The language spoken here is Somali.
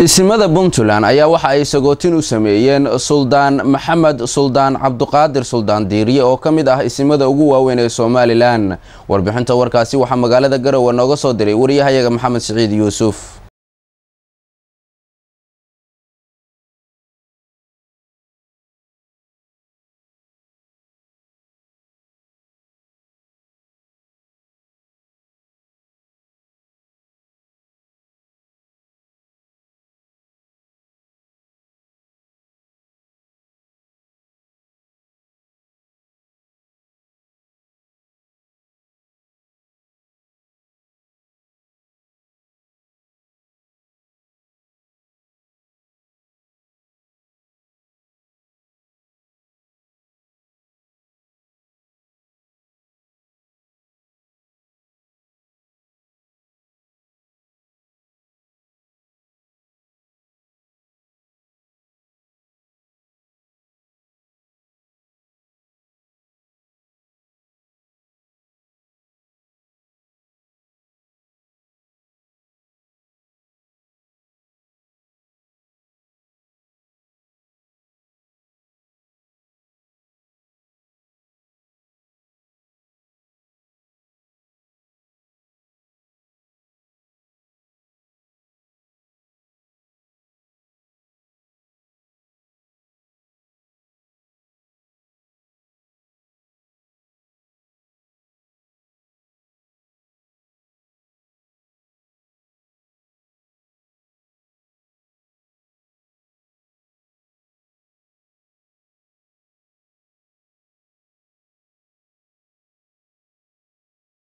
isimada puntland ayaa waxa ay sagootin u sameeyeen suldaan maxamed suldaan cabduqaadir suldaan diiriye oo ka mid ah isimada ugu waaweyn ee somalilan warbixinta warkaasi waxaa magaalada garowe nooga soo diray wariyahayaga maxamed siciid yuusuf